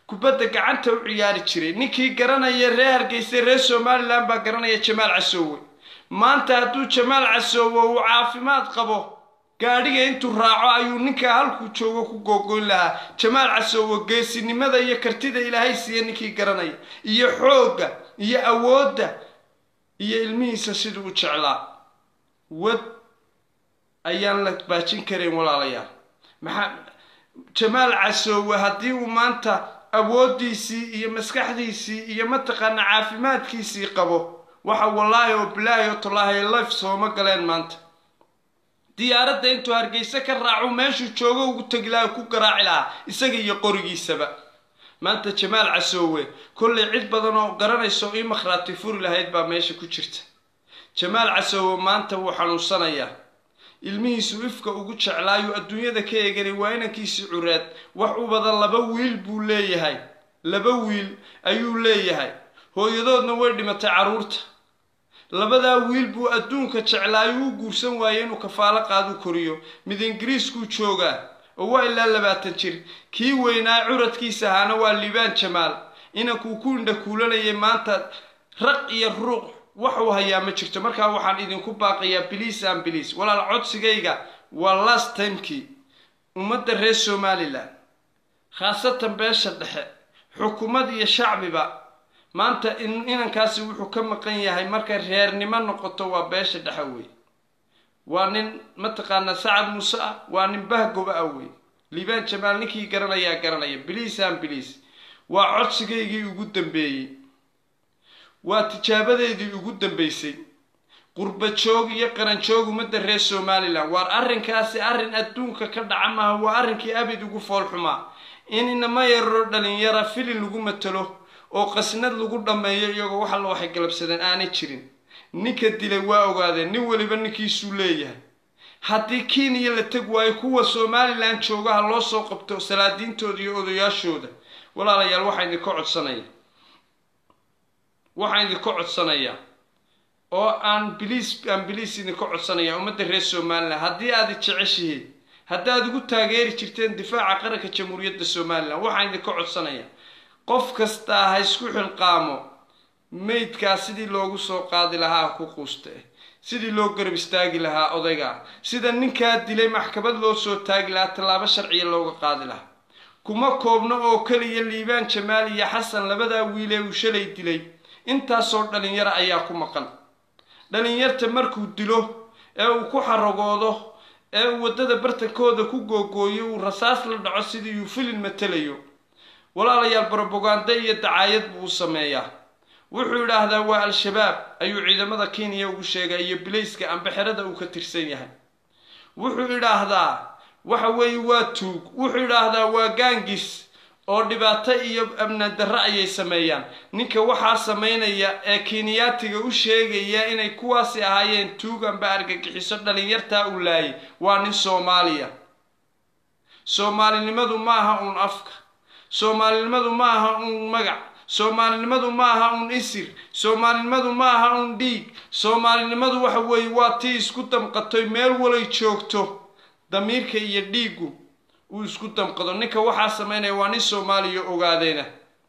kubadda gacanta u ciyaari jiray ninkii garanaya reer hargeysa reer somalilan baa garanaya jamaal casoowe maanta hadduu jamaal casoowe uu caafimaad qabo gaadhiga intuu raaco ayuu ninkaa halkuu joogo ku googoyn lahaa jamaal casoowe geesinimada iyo kartida ilaahay siiya ninkii garanaya iyo xoogga iyo awoodda iyo ilmihiisa siduu u jeclaa wad ayaan la baajin karayn walaalayaal maxaa jamaal casoowe haddii uu maanta awooddiisii iyo maskaxdiisii iyo mataqaana caafimaadkiisii qabo waxa wallaahi oo bilaahi oo tallaahi life sooma galeen maanta diyaaradda intuu hargeyse ka raacu meeshuu joogo ugu tegi lahaa ku garaaci lahaa isaga iyo qorigiisaba maanta jamaal casoowe kollay cid badan oo garanayso ii makhraati furi lahayd baa meesha ku jirta jamaal casoowe maanta wuu xanuunsanayaa ilmihiisu ifka ugu jeclaayuu adduunyada ka eeganay waa inankiisii curaad wax u badan laba wiil buu leeyahay laba wiil ayuu leeyahay hooyadoodna way dhimatay carruurta labadaa wiil buu adduunka jeclaayo u guursan waayey inuu kafaalo qaadu koriyo mid ingiriiskuu joogaa oo waa ilaa labaatan jir kii weynaa curadkiisa ahaana waa liibaan jamaal inankuu ku indha kuulanayay maanta raq iyo ruuq waxuu hayaa ma jirto markaa waxaan idinku baaqayaa biliis an biliis walaal codsigayga waa last timekii ummadda reer somalilan khaasatan beesha dhexe xukuumad iyo shacbiba maanta inankaasi wuxuu ka maqan yahay markay reernimo noqoto waa beesha dhexe wey waa nin mataqaanaa sacad muuse ah waa nin bahgoba ah wey liibaan jamaal ninkii garanayaa garanaya biliis an biliis waa codsigaygii ugu dambeeyey waa tijaabadeedii ugu dambeysay qurba joog iyo qaran joog ummadda reer somalilan waar arrinkaasi arrin adduunka ka dhaca maaha waa arrinkii abid ugu foolxumaa in inama yararo dhalinyara filin lagu matalo oo qasnad lagu dhammeeyo iyagoo wax alla waxay galabsadeen aanay jirin ninka dilay waa ogaadeen nin weliba ninkiisuu leeyahay haddii kenya la teg waayo kuwa somalilan joogaha loo soo qabto salaadiintooda iyo odayaashooda walaalayaal waxaa idinka codsanaya waxaan idinka codsanayaa oo aan biliis aan biliis idinka codsanaya ummadda reer somalilan haddii aad jeceshihiin haddaad igu taageeri jirteen difaaca qaranka jamhuuriyadda somalilan waxaan idinka codsanaya qof kastaa ha isku xilqaamo meydkaa sidii loogu soo qaadi lahaa ku quuste sidii loo garab istaagi lahaa odayga sida ninkaa dilay maxkamad loo soo taagi lahaa tallaabo sharciya looga qaadi lahaa kuma koobno oo keliya liibaan jamaal iyo xasan labadaa wiilee uu shalay dilay intaasoo dhalinyaro ayaa ku maqan dhalinyarta markuu dilo ee uu ku xaragoodo ee uu waddada bartankooda ku googooyo uu rasaas la dhaco sidii uu filin matelayo walaalayaal brobaganda iyo dacaayad buu u sameeyaa wuxuu idhaahdaa waa al-shabaab ayuu ciidamada kenya ugu sheegay iyo bilayska ambexerada uu ka tirsan yahay wuxuu idhaahdaa waxa weeye waa tuug wuxuu idhaahdaa waa gaangis oo dhibaato iyo amni darro ayay sameeyaan ninka waxaa samaynaya ee kenyaatiga u sheegaya inay kuwaasi ahaayeen tuug amba argagixiso dhalinyartaa uu laayay waa nin soomaaliya soomaalinimadu ma aha uun afka soomaalinimadu ma aha uun magac soomaalinimadu ma aha uun isir soomaalinimadu ma aha uun dhiig soomaalinimadu waxa weeye waa tii isku damqatoy meel walay joogto damiirka iyo dhiiggu uu isku damqado ninka waxaa samaynaya waa nin soomaaliya ogaadeena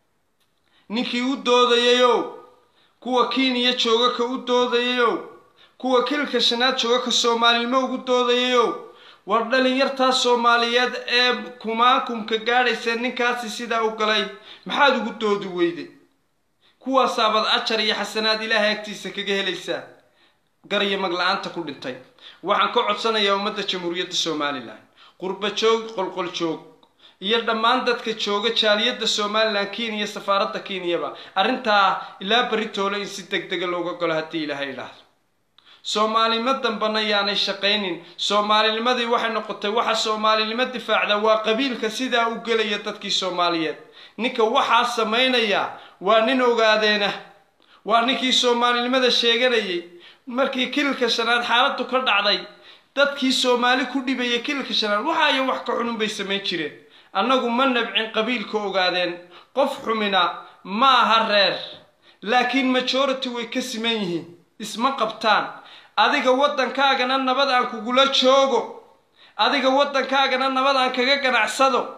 ninkii u doodayayow kuwa kenya jooga ka u doodayayow kuwa kilka shanaad jooga ka soomaalinimo ugu doodayayow war dhalinyartaa soomaaliyeed ee kumaakumka gaadhaysa ninkaasi sidaa u galay maxaad ugu doodi weyday kuwaasaabad ajar iyo xasanaad ilaahay agtiisa kaga helaysaa garyo magla-aanta ku dhintay waxaan ka codsanayaa ummadda jamhuuriyadda somalilan qurba joog qolqol joog iyo dhammaan dadka jooga jaaliyadda somalilan kenya safaaradda kenyaba arrintaa ilaa beritoole in si deg dega looga golo haddii ilaahay idhaahdo soomaalinimo dambana yaanay shaqaynin soomaalinimadii waxay noqotay waxa soomaalinimo difaacda waa qabiilka sidaa u gelaya dadkii soomaaliyeed ninka waxaa samaynaya waa nin ogaadeena waa ninkii soomaalinimada sheeganayay markii kililka shanaad xaaladdu ka dhacday dadkii soomaali ku dhibaya kililka shanaad waxaayo wax ka xunun bay samayn jireen annagu ma nabcin qabiilka ogaadeen qof xumina ma aha reer laakiin majority way ka siman yihiin isma qabtaan adiga waddankaagana nabad aan kugula joogo adiga waddankaagana nabad aan kaga ganacsado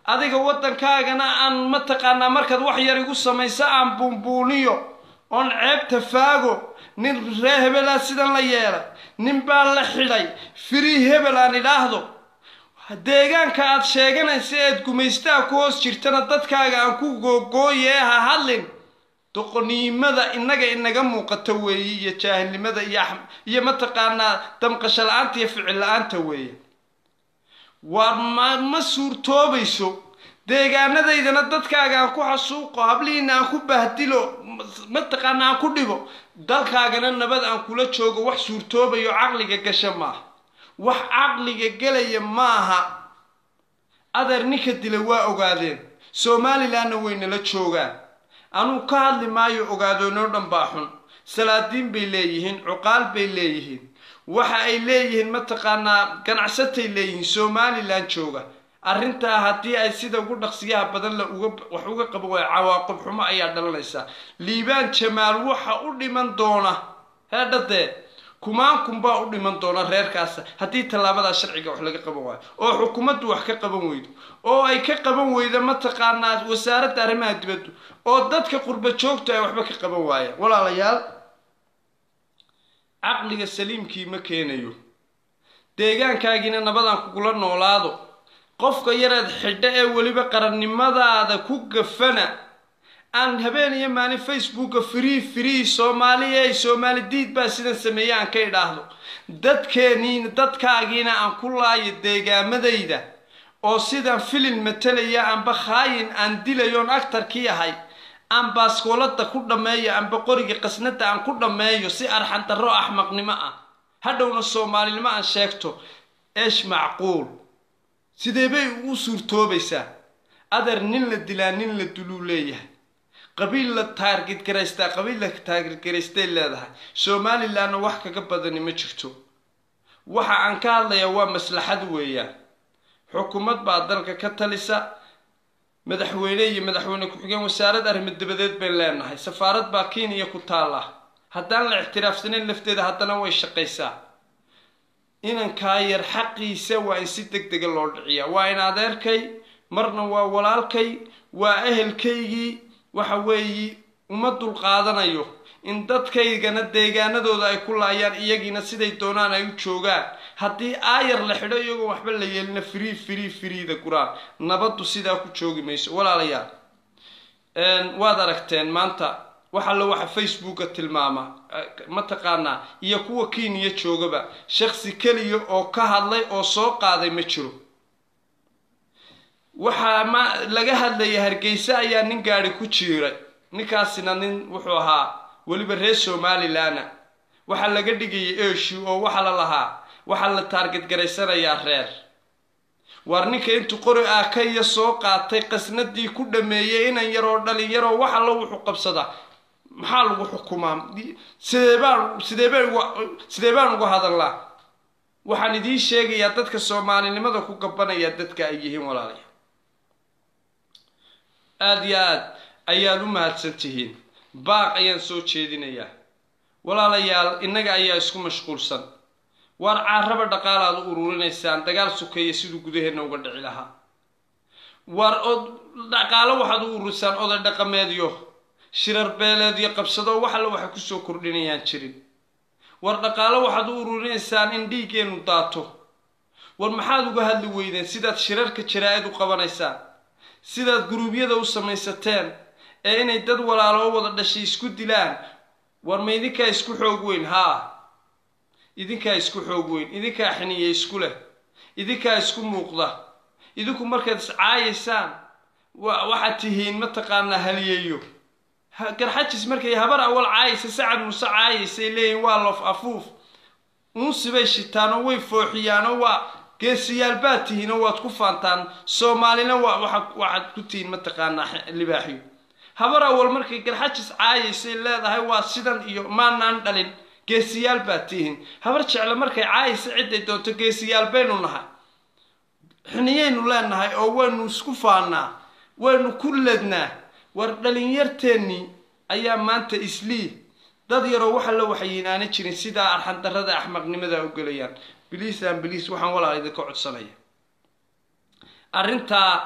adiga waddankaagana aan mataqaanaa markaad wax yar igu samayso aan buunbuuniyo oon ceebta faago nin ree hebelaa sidan la yeelay nin baa la xidhay firii hebel aan idhaahdo deegaanka aad sheeganaysa eed gumaystaha ku hoos jirtana dadkaaga aan ku googooye ha hadlin doqoniimada innaga inaga muuqata weeye iyo jaahilnimada iyo iyo mataqaanaa damqasho la-aanta iyo ficil la-aanta weeye waar ma ma suurtoobayso deegaanadaydana dadkaaga aan ku xasuuqo hablihiina aan ku bahdilo mataqaana aan ku dhibo dalkaagana nabad aan kula joogo wax suurtoobayo caqliga gasha maaha wax caqliga gelaya maaha adeer ninka dila waa ogaadeen somalilanna waynala joogaan anuu ka hadli maayo ogaadoonoo dhan baa xun salaadiin bay leeyihiin cuqaal bay leeyihiin waxa ay leeyihiin mataqaanaa ganacsatay leeyihiin somalilan jooga arrintaa haddii ay sida ugu dhaqsiyaha badan la uga wax uga qabo waay cawaaqib xumo ayaa dhalanaysaa liibaan jamaal waxa u dhiman doona heedhadee kumaan baa u dhiman doona reerkaasa haddii tallaabadaa sharciga wax laga qaban waayo oo xukuumaddu wax ka qaban weydo oo ay ka qaban weydo mataqaanaa wasaaradda arrimaha dibaddu oo dadka qurba joogta ay waxba ka qaban waayaan walaalayaal caqliga saliimkii ma keenayo deegaankaagiina nabadaan kugula noolaado qofka yareed xidho ee weliba qarannimadaada ku gafana aan habeen iyo maalin facebooka free free soomaaliya ay soomaali diid baa sidan sameeye aan ka idhaahdo dadkeeniina dadkaagiina aan ku laayo deegaamadayda oo sidaan filin matalaya amba khaayin aan dilayoon actarkii ahay aan baaskoolada ku dhammeeyo amba qoriga qasnada aan ku dhammeeyo si arxandarro axmaqnimo ah hadhowna soomaalinimo aan sheegto eesh macquul sidee bay ugu suurtoobaysaa adeer nin la dilaa nin la duluu leeyahay qabiil la taargid garaystaa qabiil la taargid garaystay leedahay somalilanna wax kaga badani ma jirto waxa aan ka hadlayaa waa maslaxad weeyaan xukuumad baa dalka ka talisa madaxweyne iyo madaxweyne ku-xigeen wasaarad arrimo dabadeed bayn leenahay safaarad baa kenya ku taalla haddaan la ictiraafsanayn lafteeda haddana way shaqaysaa inankaa yar xaqiisa waa in si deg dega loo dhiciyaa waa in adeerkay marna waa walaalkay waa ehelkaygii waxa weeye uma dulqaadanayo in dadkaygana deegaanadooda ay ku laayaan iyagiina siday doonaan ay u joogaan haddii aayar la xidho iyagoo waxba la yeelina free free freeda guraan nabaddu sidaa ku joogi mayso walaalayaal waad aragteen maanta wax alle waxa facebooka tilmaama mataqaanaa iyo kuwa kenya joogaba shaksi keliya oo ka hadlay oo soo qaaday ma jiro waxaa ma laga hadlaya hargeysa ayaa nin gaadi ku jiiray ninkaasina nin wuxuu ahaa weliba reer somalilanna waxaa laga dhigayay eshu oo waxa la lahaa waxaa la taargad garaysanayaa reer waar ninka intuu qori aakaya soo qaatay qasnadii ku dhameeyey inan yaroo dhalinyaroo wax allo wuxuu qabsadaa maxaa lagu xukumaa sidee baan sidee baan sidee baan uga hadalnaa waxaan idiin sheegayaa dadka soomaalinimada ku gabanaya dadka ay yihiin walaalaya aada iyo aad ayaad u mahadsan tihiin baaq ayaan soo jeedinayaa walaalayaal innaga ayaa isku mashquulsan waar caaraba dhaqaal aad u ururinaysaan dagaal sukeeya siduu gudaheenna uga dhici lahaa waar od dhaqaalo waxaad u ururisaan oday dhaqameedyo shirar beeleedyo qabsado wax alle waxay kusoo kordhinayaan jirin war dhaqaalo waxaad u ururinaysaan in dhiiggeenu daato war maxaad uga hadli weydeen sidaad shirarka jaraa-id u qabanaysaan sidaad guruubyada u samaysateen ee inay dad walaaloo wada dhashay isku dilaan war ma idinkaa isku xoog weyn haa idinkaa isku xoog weyn idinkaa xiniya isku leh idinkaa isku muuqda idinku markaad iscaayaysaan waxaad tihiin mataqaanaa haliyeeyo garxajis markay habar awal caayaysa sacad muuse caayaysay leeyihin waa loof afuuf unsibay shitaanoo way fooxiyaanoo waa geesiyaal baad tihiinoo waad ku faantaan soomaalina waxaad ku tihiin mataqaanaa libaaxiyo habar awal markay garxajis caayaysay leedahay waa sidan iyo maanaan dhalin geesiyaal baad tihiin habar jecle markay caayaysa ciday doonto geesiyaal baynu nahay xiniyaynu leenahay oo waynu isku faanaa waynu ku lednaa war dhalinyarteennii ayaa maanta islii dad yaroo waxa la waxayin aana jirin sidaa arxandarrada axmaqnimada u gelayaan biliisaan biliis waxaan walaal idinka codsanaya arrintaa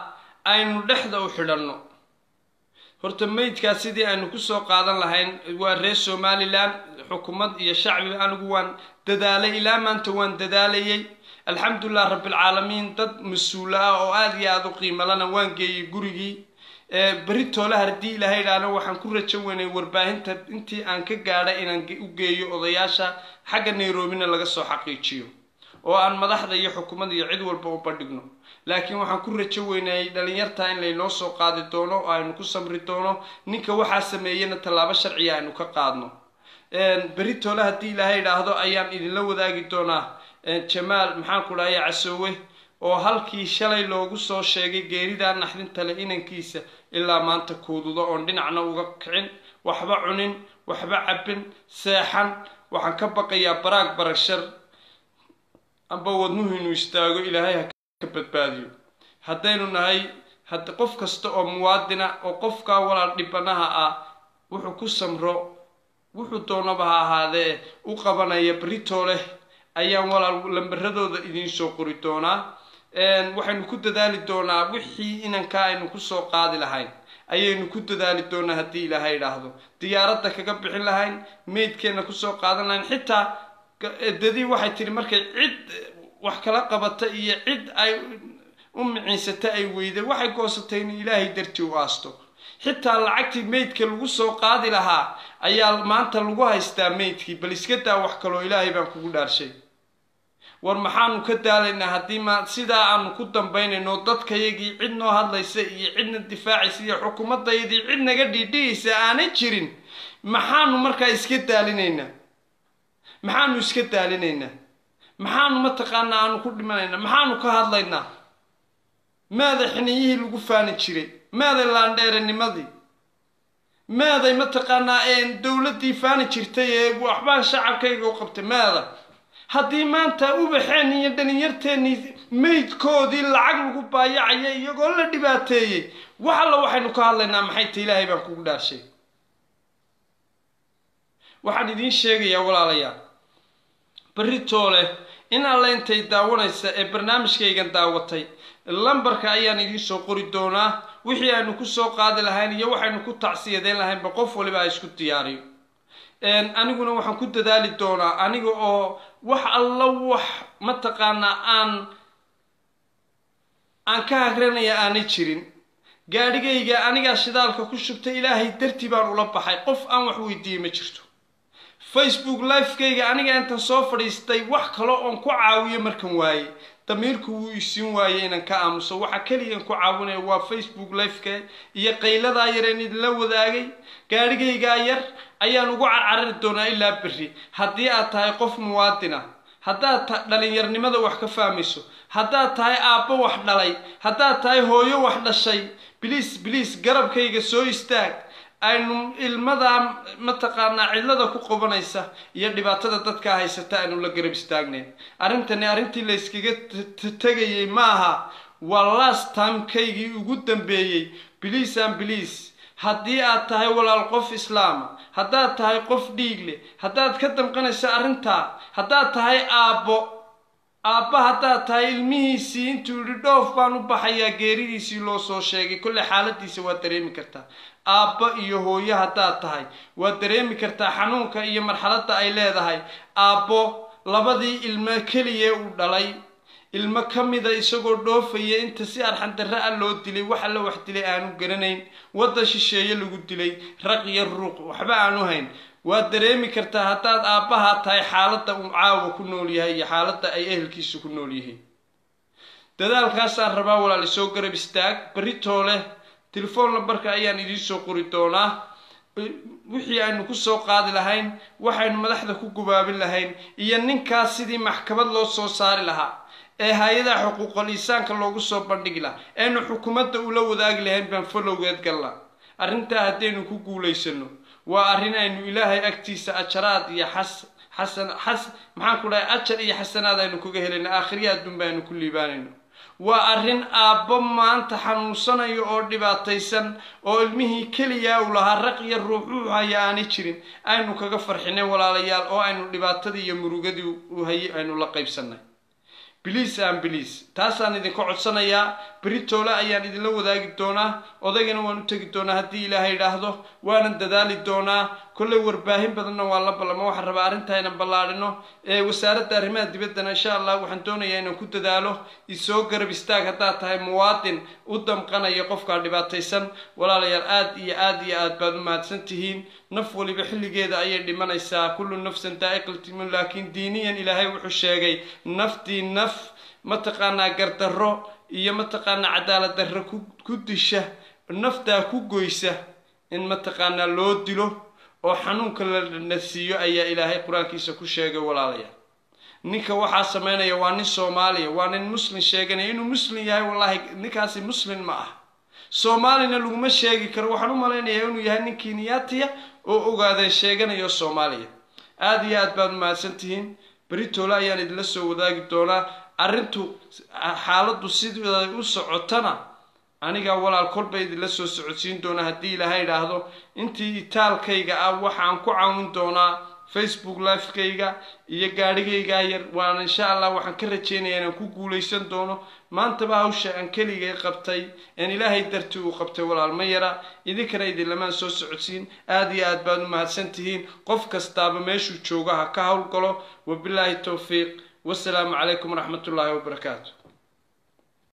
aynu dhexda u xidhanno horta meydkaas sidii aynu kusoo qaadan lahayn waa reer somalilan xukuumad iyo shacbi anigu waan dadaalay ilaa maanta waan dadaalayay alxamdulilah rabbilcaalamiin dad mas-uula ah oo aada iyo aada u qiimalana waan geeyey gurigii beri toole haddii ilaahay idhaahna waxaan ku rajo weynay warbaahinta intii aan ka gaadhay inaan u geeyo odayaasha xagga nairobina laga soo xaqiijiyo oo aan madaxda iyo xukuumadda iyo cid walba u bandhigno laakiin waxaan ku rajo weynayay dhalinyarta in laynoo soo qaadi doono oo aynu ku samri doono ninka waxaa sameeyena tallaabo sharciya aynu ka qaadno beri toole haddii ilaahay idhaahdo ayaan idinla wadaagi doonaa jamaal maxaan ku dhahaya casoowe oo halkii shalay loogu soo sheegay geeridaa naxdinta leh inankiisa ilaa maanta kuududo oon dhinacna uga kicin waxba cunin waxba cabbin seexan waxaan ka baqayaa baraag baragshar amba wadnuhu inuu istaago ilaahay ha ka badbaadiyo haddaynu nahay had qof kasta oo muwaadina oo qofkaa walaal dhibanaha ah wuxuu ku samro wuxuu doonaba ha ahaadee u qabanaya berito leh ayaan walaal lambaradooda idiin soo qori doonaa waxaynu ku dadaali doonaa wixii inankaa aynu kusoo qaadi lahayn ayaynu ku dadaali doonaa haddii ilaahay idhaahdo diyaaradda kaga bixin lahayn meydkeenna kusoo qaadan lahayn xitaa dadii waxay tihi markay cid wax kala qabata iyo cid ay u miciinsata ay weyday waxay goosatay in ilaahay dartii u aasto xitaa lacagtii meydka lagu soo qaadi lahaa ayaa maanta lagu haystaa meydkii bal iska daa wax kaloo ilaahay baan kugu dhaarshay war maxaanu ka daalaynaa haddii ma sidaa aanu ku dambaynayno dadkayagii cid noo hadlaysa iyo cidna difaacaysa iyo xukuumaddaydii cid naga dhiidhiyaysa aanay jirin maxaanu markaa iska daalinaynaa maxaanu iska daalinaynaa maxaanu mataqaanaa aanu ku dhimanaynaa maxaanu ka hadlaynaa maaday xiniyihii lagu faani jiray maaday laandheeranimadii maaday mataqaanaa dowladdii faani jirtay ee waxbaan shacabkayga u qabtay maada haddii maanta ubaxeen iyo dhalinyarteennii meydkoodii lacag lagu baayacaya iyagoo la dhibaateeyey wax alla waxaynu ka hadlaynaa maxay ta ilaahay baan kugu dhaarshay waxaan idiin sheegayaa walaalayaal beritoole in alla intay daawanaysa ee barnaamijkaygan daawatay lambarka ayaan idiin soo qori doonaa wixii aynu kusoo qaadi lahayn iyo waxaynu ku tacsiyadeyn lahaynba qof waliba ha isku diyaariyo aniguna waxaan ku dadaali doonaa aniga oo wax alla wax mataqaanaa aan aan ka hagranaya aanay jirin gaadhigayga anigaa shidaalka ku shubtay ilaahay dartii baan ula baxay qof aan wax weydiiyey ma jirto facebook lifekayga aniga intan soo fadhiistay wax kale oon ku caawiyo markan waaye damiirku wuu isiin waayey inaan ka aamuso waxa keliyan ku caawinaya waa facebook lifeka iyo qayladaa yareen idinla wadaagay gaadhigaygaa yar ayaan ugu carcarari doonaa ilaa berri haddii aad tahay qof muwaadina haddaad dhalinyarnimada wax ka fahmayso haddaad tahay aabbo wax dhalay haddaad tahay hooyo wax dhashay biliis biliis garabkayga soo istaag aynu ilmadaa mataqaanaa cidlada ku qabanaysa iyo dhibaatada dadkaa haysata aynu la garab istaagnayn arrintani arrintii la yskaga tegayay maaha waa last timekaygii ugu dambeeyey biliis an biliis haddii aad tahay walaal qof islaama haddaad tahay qof dhiig leh haddaad ka damqanayso arrintaa haddaad tahay aabbo aabba haddaad tahay ilmihiisii intuu yidhi dhoof baan u baxayaa geeridiisii loo soo sheegay kolley xaaladiisa waad dareemi kartaa aabba iyo hooyo haddaad tahay waad dareemi kartaa xanuunka iyo marxaladda ay leedahay aabbo labadii ilmo keliya uu dhalay ilmo ka mida isagoo dhoofaya inta si arxandarre a loo dilay wax alla wax dilay aanu garanayn waddan shisheeye lagu dilay raq iyo ruuq waxba aanu hayn waad dareemi kartaa haddaad aabbahaa tahay xaaladda uu caawa ku nool yahay iyo xaaladda ay ehelkiisu ku nool yihiin dadaalkaasaan rabaa walaal isoo garab istaag berritoo leh telefoon lambarka ayaan idiin soo qori doonaa wixii aynu kusoo qaadi lahayn waxaynu madaxda ku gubaabin lahayn iyo ninkaas sidii maxkamad loo soo saari lahaa ee hay-adaha xuquuqal insaanka loogu soo bandhigi lahaa eenu xukuumadda ula wadaagi lahayn baan falowgeed galla arrintaa haddaynu ku guulaysano waa arrin aynu ilaahay agtiisa ajaraad iyo xas xasan xas maxaan ku dhahay ajar iyo xasanaad aynu kaga helayno aakhiriya adduunba aynu ku liibaanayno waa arrin aabbo maanta xanuunsanayo oo dhibaataysan oo ilmihii keliyaa uu lahaa raq iyo ruuxuu haya aanay jirin aynu kaga farxinay walaalayaal oo aynu dhibaatadii iyo murugadii u hayay aynu la qaybsannay biliis aan biliis taasaan idinka codsanayaa beritoole ayaan idinla wadaagi doonaa odaygana waan u tegi doonaa haddii ilaahay idhaahdo waanan dadaali doonaa kolley warbaahin badanna waan la ballama waxaan rabaa arrintaa inaan ballaadhino ee wasaaradda arrimaha dibaddana insha allah waxaan doonayaa inaan ku dadaalo isoo garab istaag haddaad tahay muwaadin u damqanaya qofkaa dhibaataysan walaalayaal aad iyo aad iyo aad baad u mahadsan tihiin naf waliba xilligeeda ayay dhimanaysaa kullu nafsan daa'iqaltimun laakiin diiniyan ilaahay wuxuu sheegay naftii naf mataqaanaa gardarro iyo mataqaanaa cadaalad darro ku disha naftaa ku goysa in mataqaanaa loo dilo oo xanuunka la nasiiyo ayaa ilaahay qur-aankiisa ku sheegay walaalayaal ninka waxaa sameynaya waa nin soomaaliya waa nin muslim sheeganaya inuu muslim yahay wallaahi ninkaasi muslim ma ah soomaalina laguma sheegi karo waxaan u malaynayaa inuu yahay nin kenyaatiya oo ogaadee sheeganayo soomaaliya aada iyo aad baad umahadsan tihiin beritoole ayaan idinla soo wadaagi doonaa arrintu xaaladdu siday u socotana anigaa walaal kolba idinla soo socodsiin doonaa haddii ilaahay idhaahdo intii itaalkayga ah waxaan ku caawin doonaa facebook lifekayga iyo gaadhigaygaa yar waan insha allah waxaan ka rajeynayaa inaan ku guulaysan doono maantaba hawsha aan keligay qabtay aan ilaahay dartii uu qabtay walaal ma yara idinkana idinlamaan soo socodsiin aada iyo aad baad u mahadsan tihiin qof kastaaba meeshuu jooga ha ka howlgalo wabilaahi towfiiq wasalaamu calaykum waraxmatullaahi wabarakaatu